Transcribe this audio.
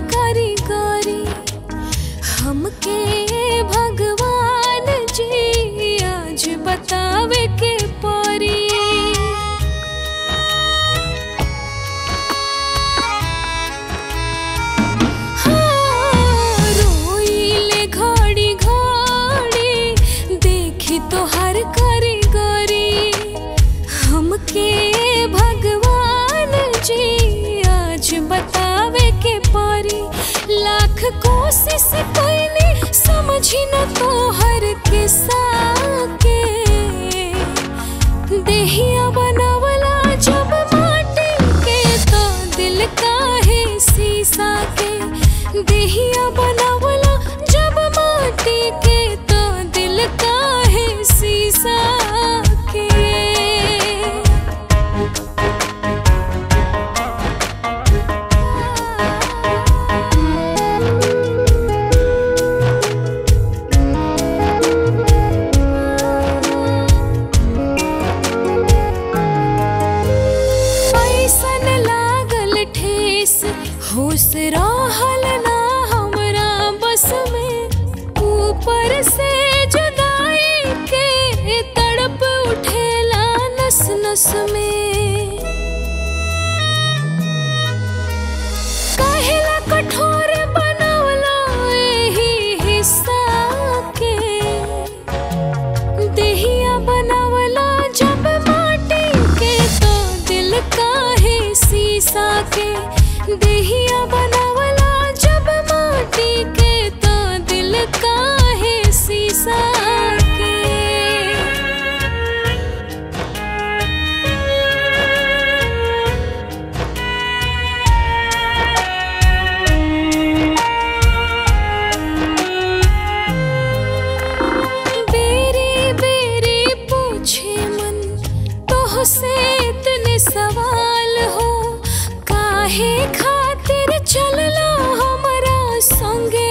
कारीगरी हमके भगवान जी आज बतावे के परी हाँ, रोइले घड़ी घड़ी देखी तोहर कारीगरी हमके भगवान जी आज बतावे के परी लाख कोशिश कैली समझी न तोहर के साके देहिया बनावला जब माटी के तो दिल काहे शीशा के देहिया बनावला जब माटी के तो दिल काहे शीशा के पैसन लागल ठेस होश रहल ना हमरा बस में ऊपर से जुदाई के तड़प उठेला नस नस में काहेला कठोर बनवला एही हिस्सा के देहिया बनावला जब माटी के तो दिल काहे शीशा के देहिया बनावला जब माटी के तो दिल काहे शीशा के बेरी बेरी पूछे मन तो से इतने सवाल हो काहे खातिर चलला हमरा संगे